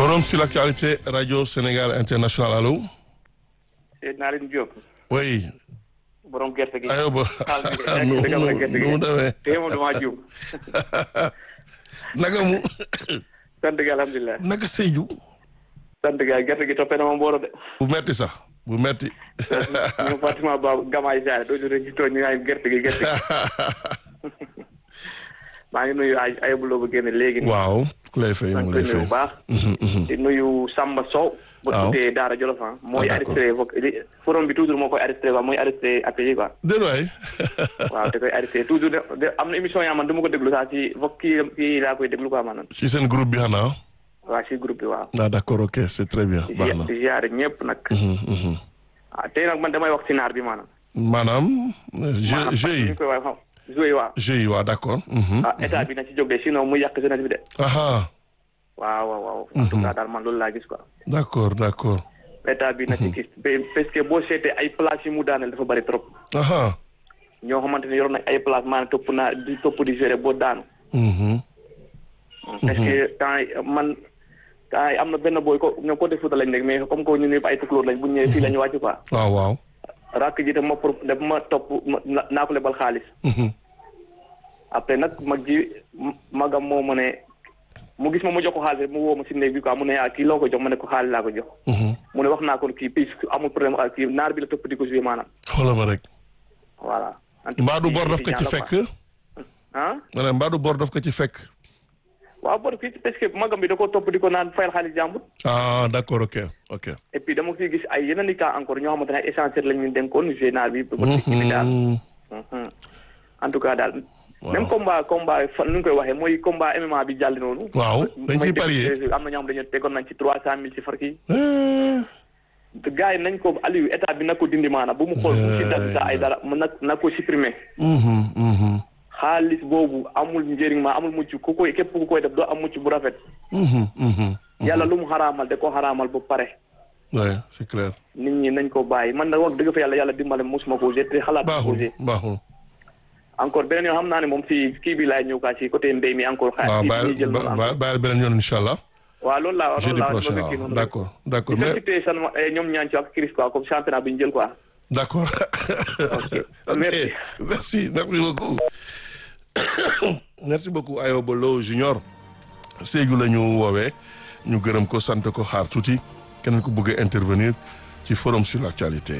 Forum sur l'actualité Radio Sénégal International allo. Seydina Alioune Diop. oui. borom gerte gi. aywa xaal bi ba nu gerte gi gerte gi mu demee. tey moom damaa jiw. naka mu sant gi alhamdulilah. naka Sédhiou. sant gi gerte gi toppee na ma mbooro de. bu metti sax bu metti. ñu Fatima Ba Gamaay Jaare doo ñu ci tooñ ñu naan gerte gi gerte gi. maa ngi nuyu ay ay buloo bu génne léegi. nii. waaw ku lay fay maa mu ngi koy lay nuyu fay. bu baax. di nuyu Samba Sow. bu waaw tuddee Daara Jolof ah. mooy d'accord. arrêté vo li forum bi toujours moo koy arrêté quoi mooy arrêté appels yi quoi. déedéet waay. waaw da koy arrêté toujours de de am na émission yaa man du ma ko déglu sax ci vo kii kii laa koy déglu quoi maanaam. ci seen groupe bi xanaa. waa ci groupe bi waaw. ah d'accord ok c'est très bien baax na. di ziare ñëpp nag. Mhm, mhm. ah tey nag man damay wax ci naar bi maanaam. maanaam. jeu maanaam jeu ñu yi koy wax xam joué yi waaw. jeu yi waaw d'accord. mhm. ah état bi na ci jóg de sinon mu yàq jeunesse bi de. aha waaw waaw waaw. en tout cas daal man loolu laa gis quoi. d'accord d'accord. état bi na ci gis ba- parce que boo seetee ay places yi mu daaneel dafa bari trop. aha ñoo xamante ne yoroon nañ ay place maanaam topp naa di topp di gérer boo daanu. mhm. parce que temps yi man temps yi am na benn booy ko ñoom côté Fouta lañ nekk mais comme que ñu ñëpp ay tukulóor lañ bu ñu ñëwee fii la ñu wàcc quoi. waaw waaw. rakk ji dama pro dama ma topp ma naa ko lebal xaalis. Mhm. après nag mag ji magam moo ma ne mu gis ma mu jox ko xaalis rek mu woo ma si néeg bi quoi mu ne ah kii loo ko jox ma ne ko xaalis laa ko jox. Mhm. mu ne wax naa ko kii puis amul problème ak kii naar bi la topp di ko joué maanaam. xoolal ma rek. voilà. mbaadu bor daf ko ci fekk. ah ma ne mbaadu bor daf ko ci fekk. waaw bor fii parce que magam bi da ko topp di ko naan fayal xaalis jàmbur. ah d'accord ok ok. et puis dama ciy gis ay yeneen i cas encore ñoo xamante ne ay essentiel lañ ñu dénkoon joué naar bi. ba kii bi daal. Mhm. Mhm. en tout cas daal. Waaw. même combat combat fan nu ñu koy waxee mooy combat MMA bi jàll noonu. waaw dañ ciy may parier. dégg am na ñoo xam dañoo tegoon nañ ci trois cent mille ci far kii. Eh, gars yi nañ ko Aliou état bi na ko dindi maanaam bu mu xool bu mu ci dagg sa ay dara mu na na ko supprimer. mhm, mhm, xaalis boobu amul njëriñ ma amul mucc ku koy képp ku koy def doo am mucc bu rafet. mhm, mhm. yàlla lu mu xaraamal da ko xaraamal bu pare. Ouais, c'est clair. nit ñi nañ ko bàyyi man nag wax dëgg fa yàlla yàlla dimbale mosuma ko te xalaat ko baaxul posé. baaxul. encore beneen yoon xam naa ne moom si kii bi laay ñëw kaa si côté mbéy mi encore. xaar waaw kii bi bàyyi ñuy jël noonu ba- bàyyi beneen yoon incha allah. waaw loolu laa jeudi loolu laa prochain bëgg waaw kii noonu rek. d'accord d'accord di mais féliciter san ñoom ñaan ci ak Chris quoi comme championnat bi ñu jël quoi. d'accord. ok Merci. merci merci beaucoup. merci beaucoup Ayoba Lo Junior. Sédhiou la ñu woowee ñu gërëm ko sant ko xaar tuuti keneen ko bëgg a intervenir ci forum sur l'actualité.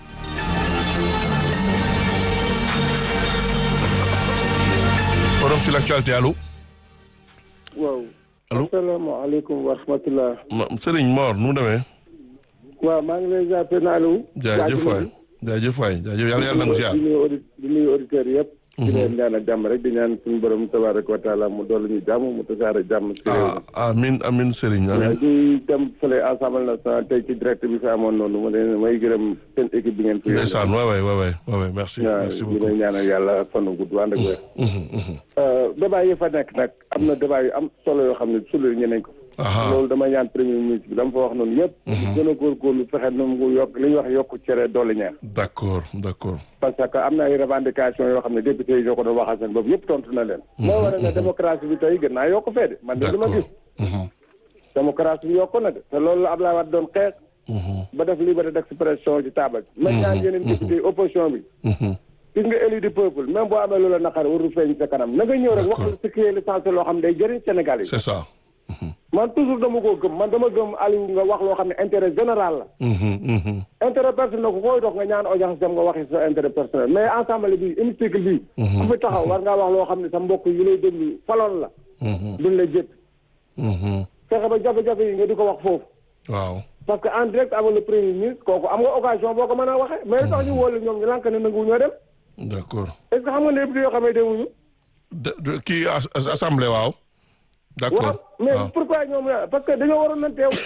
forum sur l'actualité allo. waaw. Allô? asalaamaaleykum wa rahmatulah. ma Serigne Mor nu mu demee. waaw maa ngi lay jàppee naa lu. jaajëf waay jaajëf waay jaajëf yàlla yàlla nangu ziar. di nuyu audi di nuyu auditeurs yëpp. di leen ñaanal jàmm rek di ñaan suñu borom tabaraka wa taala mu dolli ñu jàmm mu tasaare jàmm ci réew mi. ah amin amin Serigne waaw amin. di dem fële assemblée nationale tey ci direct bi fi amoon noonu ma leen may gërëm seen équipe bi ngeen fi. ndeysaan waay waay waay waay waay merci waaw merci di beaucoup. leen ñaanal yàlla fanu gudd ànd ak wér. Mhm, mhm. débat yi fa nekk nag am na débat yu am solo yoo xam ne souligné nañ ko. Aha. loolu dama ñaan premier ministre bi dama fa wax noonu yëpp. gën a góorgóorlu fexe nu mu yokk li ñuy wax yokku cere doole ñeex. d'accord d'accord. parce que am na ay revendication yoo xam ne député yi ñoo ko doon waxal seen bopp yëpp tontu na leen. moo waral ne démocratie bi tey gën naa yokk fee de man de li ma d'accord. gis. Mhm, démocratie bi yokk na de te loolu la Abdoulaye Wade doon xeex. mhm, ba def liberté d'expression ci taabal bi. ma ñaan yeneen député yi opposition bi. mhm. gis nga élu du peuple même boo amee loola naqar warul feeñ sa kanam na nga ñëw rek wax D'accord. ce qui est l'essentiel loo xam ne day jëriñ Sénégal yi. c'est ça. man toujours dama koo gëm man dama gëm Aliou nga wax loo xam ne intérêt général la. Mhm, mhm. intérêt personnel ku koy dox nga ñaan audience dem nga waxi sa intérêt personnel mais ensemble bi hémicycle bi ku fi taxaw war ngaa wax loo xam ne sa mbokk yi lay déglu faloon la Mhm, duñ la jëpp mhm. fexe ba jafe-jafe yi nga di ko wax foofu waaw. parce que en direct avec le premier ministre kooku am nga occasion boo ko mën a waxee mais li tax ñu wóolu ñoom ñu lànk ne nangu ñoo dem d'accord. est ce que xam nga ne député yoo xam ne demuñu de de kii as- as- assemblée waaw. d'accord waaw mais waaw. pourquoi ñoom parce que dañoo waroon nañ teew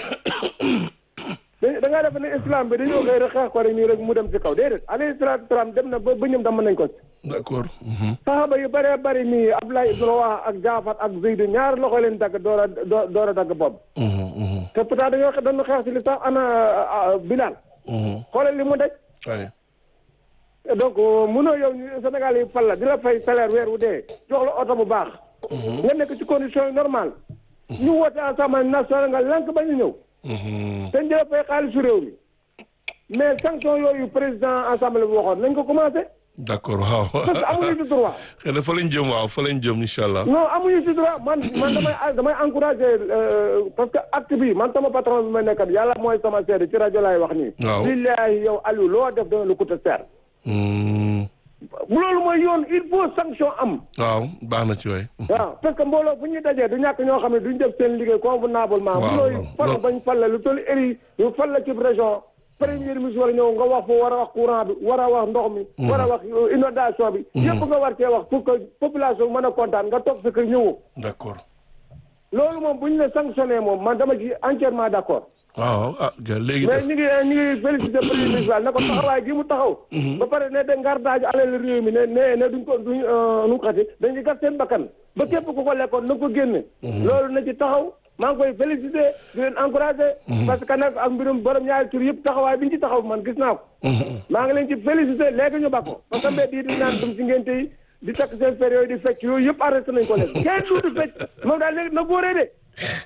da da ngaa def ne islam bi dañoo xëy rek xeex ko rek nii rek mu dem ci kaw déedéet alayhi salaatu salaam dem na ba ba ñoom dama nañ ko ci d'accord. Mhm, saxaaba yu bëree bëri nii Abdoulaye ibn Rawaha ak Jaafar ak Zayd ñaar loxo leen dagg door a doo- door a dagg bopp mhm, mhm, te pourtant dañoo xe- dañu xeex si li sax ana Bilal mhm. xoolal li mu daj ay donc mënoo yow ñu Sénégal yi fal la di la fay salaire weer wu dee jox la oto bu baax nga nekk ci condition yi normal ñu woote assemblée nationale nga lank ba ñu ñëw. te ñu jëlee fay xaalisu réew mi. mais sanction yooyu président assemblée bi waxoon nañ ko commencé. d'accord waaw. parce que amuñu ci droit. xëy na fa lañ jëm waaw fa lañ jëm incha allah. non amuñu ci droit man man damay damay encouragé parce que acte bi man sama patron bi ma nekkat yàlla mooy sama seede ci rajo laay wax nii. waaw billahi yow Aliou loo def dana lu coûte cher. loolu mooy yoon il faut sanction am. waaw baax na ci waay. waaw parce que mbooloo bu ñuy dajee du ñàkk ñoo xam ne duñ def seen liggéey convenablement. waaw bu looy fal bañ fal la lu toll éri yu fal la ci région. premier ministre war a ñëw nga wax foo war a wax courant bi war a wax ndox mi. war a wax inondation bi. yëpp nga war cee wax pour que population mën a kontaan nga toog sa kër ñëwoo. d'accord. loolu moom bu ñu ne sanctionné moom man dama ci entièrement d'accord. waaw ah léegi mais def ñu ngi ñu ngi félicité premier ministre na ko taxawaay gi mu taxaw. ba pare ne de ngar daaju alal réew mi ne ne ne duñ ko duñ nu mu xati dañuy gas seen bakkan ba képp ku ko lekkoon na ko génne. loolu na ci taxaw maa ngi koy félicité di leen encouragé. parce que nag ak mbirum borom ñaari tur yëpp taxawaay bi ñu ci taxaw man gis naa ko. maa ngi leen ci félicité léegi ñu bakko parce que mbedd yi di naan dum si ngénte yi di takk seen fer yooyu di fecc yooyu yëpp arrêté nañ ko léegi kenn du di fecc moom daal léegi na góoree de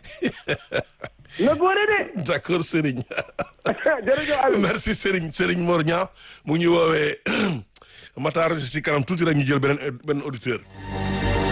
na góoree de. d'accord Serigne. jërëjëf Aliou. merci Serigne Serigne Mor Niang mu ngi ñu woowee Matar si kanam tuuti rek ñu jël beneen beneen auditeur.